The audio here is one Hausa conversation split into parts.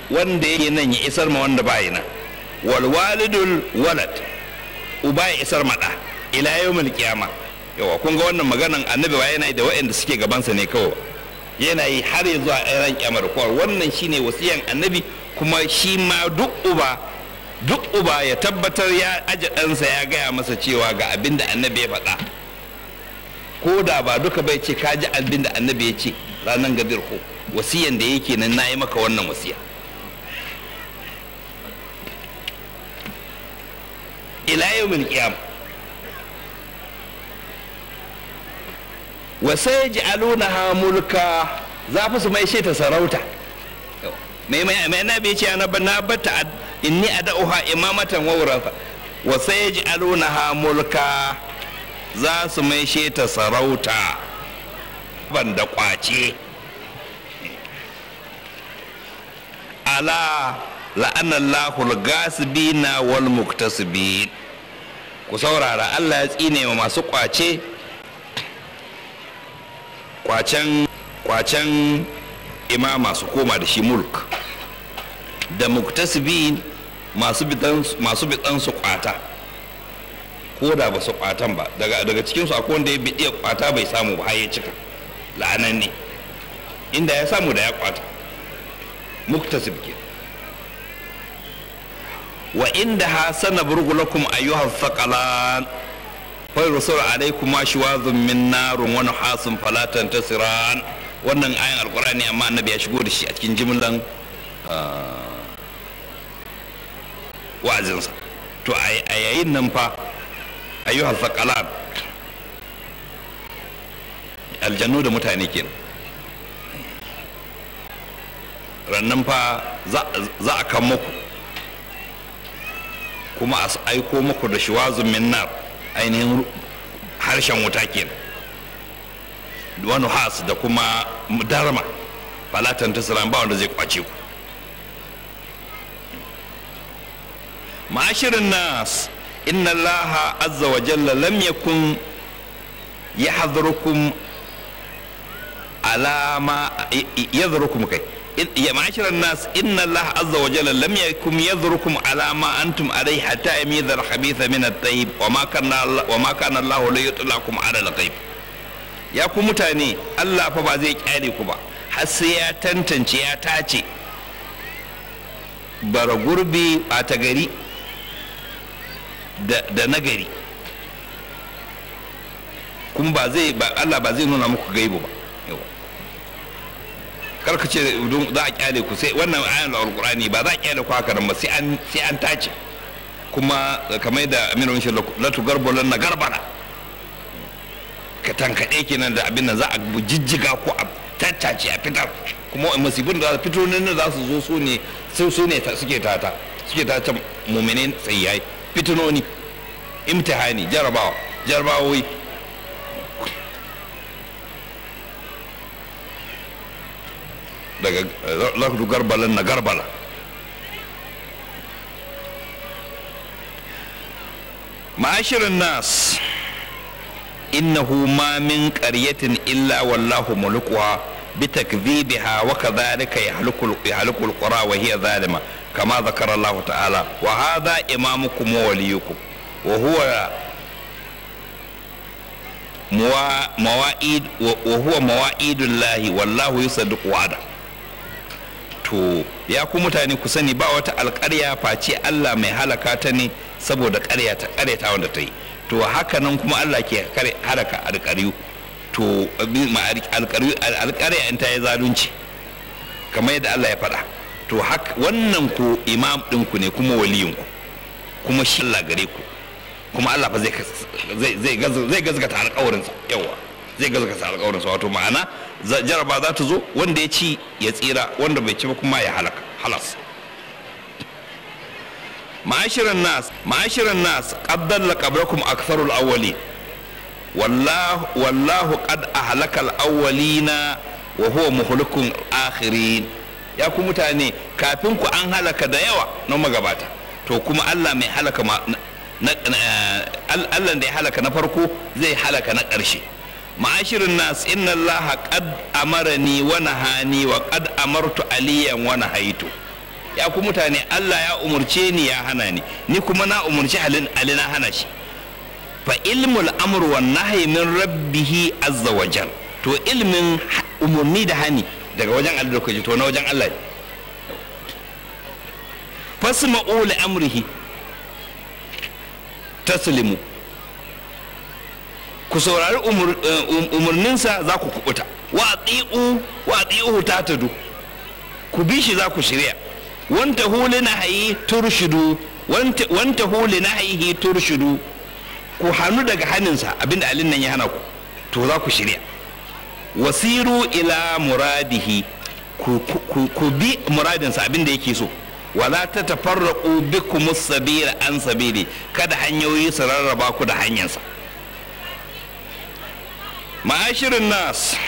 wanda yake nan ya isar ma wanda bai nan wal walidul walad uba ya isar ma da ila yawmil qiyama yawa kun ga wannan maganan annabi wa yana yi da waɗanda suke gabansa ne kawai yana yi har ya zuwa ran kyamar kowar wannan shine wasiyan annabi kuma shi ma duk uba duk uba ya tabbatar ya aje ɗansa ya gaya masa cewa ga abin da annabi ya faɗa ko da ba duka bai ce ka ji abin da annabi ya ce ranar gadir ko wasiyan da yake nan na yi maka wannan wasiya ila yawmin qiyam wa sayaj'alunaha mulka za fi su mai ta sarauta mai mai mai na bai ce na na bata inni ad'uha imamatan wa wurafa wa sayaj'alunaha mulka za su mai ta sarauta ban da kwace ala la'anallahu al-gasibina wal muktasibin ku saurara Allah ya tsine wa masu kwace kwacen kwacen imama su koma da shi mulk da muktasibin masu bidan masu bidan su kwata ko da ba su kwatan ba daga daga cikin su akwai wanda ya bidiya kwata bai samu ba har ya cika la'anan ne inda ya samu da ya kwata muktasib ke wa inda ha sana burgulakum ayyuhal thaqalan fa rusul alaikum ma shiwazun min narun wa nuhasun fala tantasiran wannan ayan alqur'ani amma annabi ya shigo da shi a cikin jimlan wa'azinsa to a yayin nan fa ayyuhal thaqalan aljannu da mutane kenan rannan fa za a kan muku kuma a aiko muku da shiwazun min nar ainihin harshen wuta kenan wani has da kuma darma falatan tasirin ba wanda zai kwace ku ma'ashirin nas inna allaha azza wa jalla lam yakun yahdhurukum ala ma yadhrukum kai يا معاشر الناس إن الله عز وجل لم يكن يذركم على ما أنتم عليه حتى يميز الخبيث من الطيب وما كان الله وما كان الله ليطلعكم على الغيب يا ku mutane Allah fa ba zai kyale ku ba har sai ya tantance ya tace bara gurbi ɓata gari da nagari kuma ba zai ba Allah ba zai nuna muku gaibu ba karka ce za a kyale ku sai wannan ayan alqur'ani ba za a kyale ku haka nan ba sai an sai an tace kuma kamar da aminu shi la tu garbolan na garbara ka tankade kenan da abin nan za a jijjiga ko a tattace a fitar kuma musibin da fito nan za su zo su ne su ne suke tata suke tata mu'minin tsayyai fitinoni imtihani jarabawa jarabawoyi daga lafdu garbalan na garbala ma'ashirin nas innahu ma min qaryatin illa wallahu mulkuha bitakdhibiha wa kadhalika yahluku yahluku alqura wa hiya zalima kama dhakara Allah ta'ala wa hadha imamukum wa waliyukum wa huwa mawa'id wa huwa mawa'idullahi wallahu yusaddiqu wa'ada to ya ku mutane ku sani ba wata alƙarya face Allah mai halaka ta ne saboda ƙarya ta ƙaryata wanda ta yi to haka nan kuma Allah ke halaka alƙaryu to alƙarya in ta yi zalunci kamar yadda Allah ya faɗa to haka wannan ku imam ɗinku ne kuma waliyinku kuma shi Allah gare ku kuma Allah fa zai gazgata alƙawarinsa yawa zai gazgata alƙawarinsa wato ma'ana jaraba za ta zo wanda ya ci ya tsira wanda bai ci ba kuma ya halaka halas ma'ashiran nas ma'ashiran nas qad dalla qablakum aktharul awwali wallahu wallahu qad ahlaka al-awwalina wa huwa muhlikun akhirin ya ku mutane kafin ku an halaka da yawa na magabata to kuma Allah mai halaka Allah da ya halaka na farko zai halaka na ƙarshe ma'ashirin nas inna allaha qad amarani wa nahani wa qad amartu aliyan wa nahaitu ya ku mutane Allah ya umurce ni ya hana ni ni kuma na umurci halin ali na hana shi fa ilmul amr wan nahyi min rabbih azza wa jal to ilmin umurni da hani daga wajen Allah da kaji to na wajen Allah ne fasma'u li amrihi taslimu ku saurari umarninsa za ku kubuta wa ati'u wa ati'uhu tatadu ku bi shi za ku shirya wanta huli na hayi turshidu wanta huli na hayi turshidu ku hannu daga hannunsa abinda alin nan ya hana ku to za ku shirya wasiru ila muradihi ku bi muradinsa abinda yake so wala ta tafarraqu bikum sabila an sabili kada hanyoyi su rarraba ku da hanyarsa ma'ashirin nas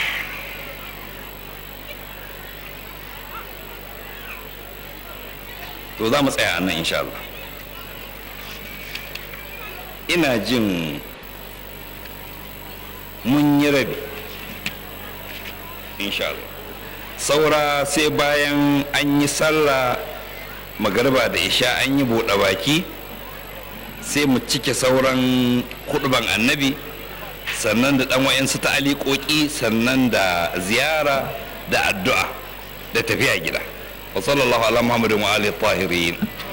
to za mu tsaya a nan insha Allah ina jin mun yi rabi insha Allah saura sai bayan an yi sallah magarba da isha an yi buɗe baki sai mu cike sauran kuɗuban annabi sannan da ɗan wa'yansu ta alikoki sannan da ziyara da addu'a da tafiya gida wa sallallahu ala muhammadin wa alihi tahirin